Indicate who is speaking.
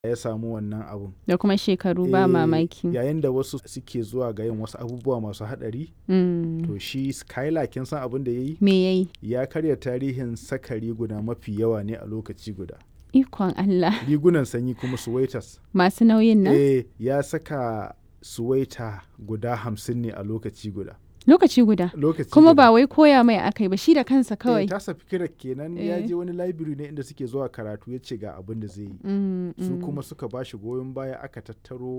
Speaker 1: ya samu wannan abun.
Speaker 2: Da kuma shekaru ba
Speaker 1: Eh,
Speaker 2: mamaki.
Speaker 1: Yayin da wasu suke zuwa ga yin wasu abubuwa masu haɗari,
Speaker 2: Mm.
Speaker 1: to shi Skylar kin san abin da ya yi?
Speaker 2: Me yayi?
Speaker 1: Ya karya tarihin saka riguna mafi yawa ne a lokaci guda.
Speaker 2: Ikon Allah.
Speaker 1: Rigunan sanyi kuma suwaitas.
Speaker 2: Masu nauyin nan?
Speaker 1: Eh, ya saka suwaita guda hamsin ne a lokaci guda.
Speaker 2: Lokaci guda.
Speaker 1: Lokaci
Speaker 2: Kuma
Speaker 1: guda.
Speaker 2: ba wai koya mai aka yi ba shi da kansa
Speaker 1: Eh,
Speaker 2: kawai.
Speaker 1: tasa fikirar kenan ya
Speaker 2: Eh.
Speaker 1: je wani library ne inda suke zuwa karatu ya ce ga abin da zai yi.
Speaker 2: Mm,
Speaker 1: Su
Speaker 2: mm.
Speaker 1: kuma suka ba shi goyon baya aka tattaro